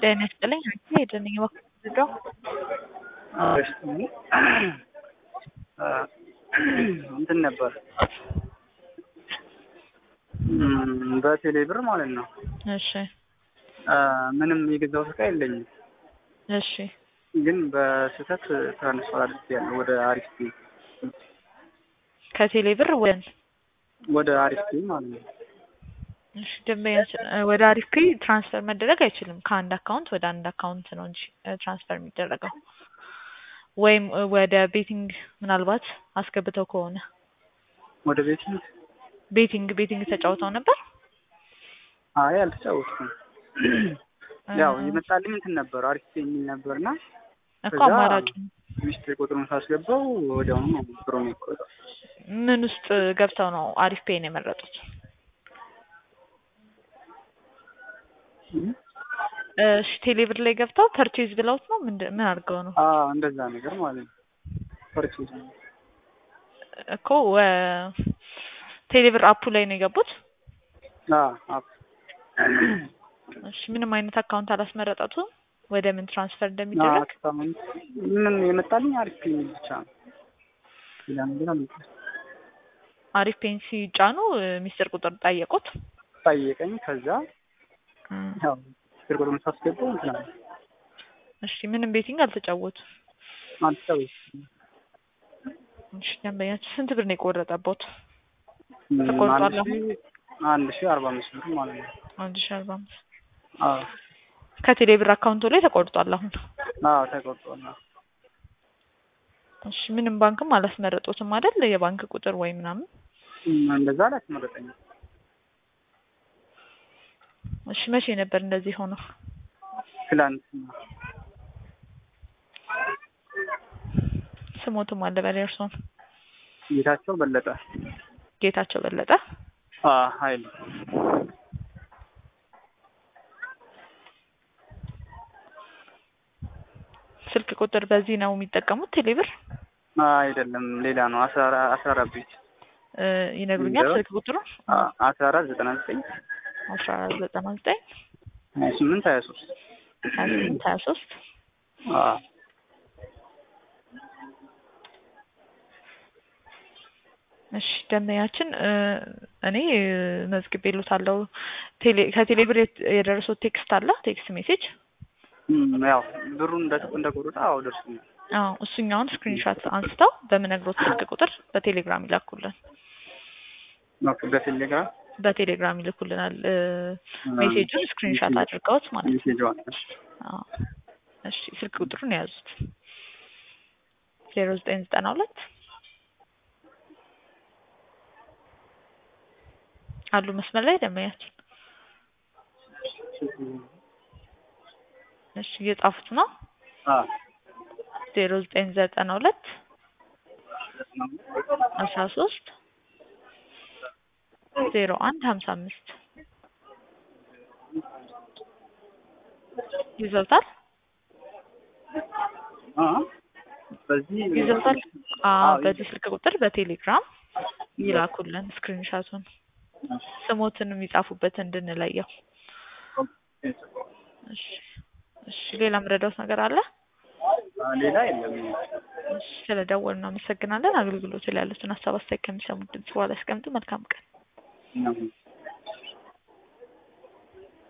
ጤና ይስጥልኝ ሄደን እየወሰደው እንትን ነበር በቴሌ ብር ማለት ነው። እሺ ምንም የገዛሁት እቃ የለኝም፣ እሺ ግን በስህተት ትራንስፈር አድርጌያለሁ ወደ አሪፍ ፔ ከቴሌ ብር ወደ ወደ አሪፍ ፔ ማለት ነው። እሺ ደንበኛችን ወደ አሪፍ ፔ ትራንስፈር መደረግ አይችልም። ከአንድ አካውንት ወደ አንድ አካውንት ነው እንጂ ትራንስፈር የሚደረገው ወይም ወደ ቤቲንግ ምናልባት አስገብተው ከሆነ ወደ ቤት ቤቲንግ ቤቲንግ ተጫውተው ነበር። አይ አልተጫወትኩም። ያው የመጣልኝ እንትን ነበር አሪፍ ፔ የሚል ነበርና እኮ አማራጭ ሚስጥር ቁጥሩን ሳስገባው ወዲያውኑ ነው ብሮ የሚቆጠው። ምን ውስጥ ገብተው ነው አሪፍ ፔን የመረጡት? እሺ ቴሌብር ላይ ገብተው ፐርቼዝ ብለውት ነው ምንድን ምን አድርገው ነው? አዎ እንደዛ ነገር ማለት ነው። ፐርቼዝ ነው እኮ ቴሌብር አፑ ላይ ነው የገቡት። አዎ አፕ እሺ ምንም አይነት አካውንት አላስመረጠቱም ወደ ምን ትራንስፈር እንደሚደረግ አካውንት ምንም የመጣልኝ አሪፍ ፔ የሚል ብቻ ነው። ሌላ ነገር አልመጣም። አሪፍ ፔን ሲጫኑ ሚስጥር ቁጥር ጠየቁት። ጠየቀኝ። ከዛ ያው ሚስጥር ቁጥሩን ሳስገባው እንትን አለ። እሺ ምንም ቤቲንግ አልተጫወቱ። አልተጫወትኩም። እሺ ደንበኛችን ስንት ብር ነው የቆረጠቦት? አንድ ተቆርጧል ሺ አንድ ሺ አርባ አምስት ብር ማለት ነው። አንድ ሺ አርባ አምስት አዎ ከቴሌ ብር አካውንቱ ላይ ተቆርጧል አሁን። አዎ ተቆርጧል። አዎ እሺ ምንም ባንክም አላስመረጡትም አይደል? የባንክ ቁጥር ወይ ምናምን። እንደዛ አላስመረጠኝም። እሺ መቼ ነበር እንደዚህ ሆነው? ትላንትና ስሞትም አለ በላይ እርሶን ጌታቸው በለጠ ጌታቸው በለጠ አ ኃይሉ ስልክ ቁጥር በዚህ ነው የሚጠቀሙት ቴሌብር? አይደለም ሌላ ነው። አስራ አስራ አራት ቤት እ ይነግሩኛል ስልክ ቁጥሩ? አስራ አራት ዘጠና ዘጠኝ አስራ አራት ዘጠና ዘጠኝ ሀያ ስምንት ሀያ ሶስት ሀያ ስምንት ሀያ ሶስት እሺ ደንበኛችን እኔ መዝግቤልዎታለሁ። ቴሌ ከቴሌ ብር የደረሰው ቴክስት አለ ቴክስት ሜሴጅ ያው ብሩን እንደ እንደቆረጠ አዎ ደርሶኛል። አዎ እሱኛውን ስክሪንሾት አንስተው በምነግሮት ስልክ ቁጥር በቴሌግራም ይላኩልን። ኦኬ በቴሌግራም በቴሌግራም ይልኩልናል ሜሴጁን ስክሪንሾት አድርገውት ማለት ነው። ሜሴጅ ዋለ አዎ እሺ ስልክ ቁጥሩን የያዙት ዜሮ ዘጠኝ ዘጠና ሁለት አሉ መስመር ላይ ደንበኛችን። እሺ እየጻፉት ነው። አዎ ዜሮ ዘጠኝ ዘጠና ሁለት አስራ ሶስት ዜሮ አንድ ሀምሳ አምስት ይዘውታል አ በዚህ ይዘውታል። አዎ በዚህ ስልክ ቁጥር በቴሌግራም ይላኩልን ስክሪንሻቱን ስሞትን የሚጻፉበት እንድንለየው። እሺ እሺ ሌላ ምረዳውት ነገር አለ? ሌላ የለም። እሺ ስለደወሉ እናመሰግናለን። አገልግሎት ላይ ያሉትን ሀሳብ አስተያየት ከሚሰሙት ድምጽ በኋላ ያስቀምጡ። መልካም ቀን። ነው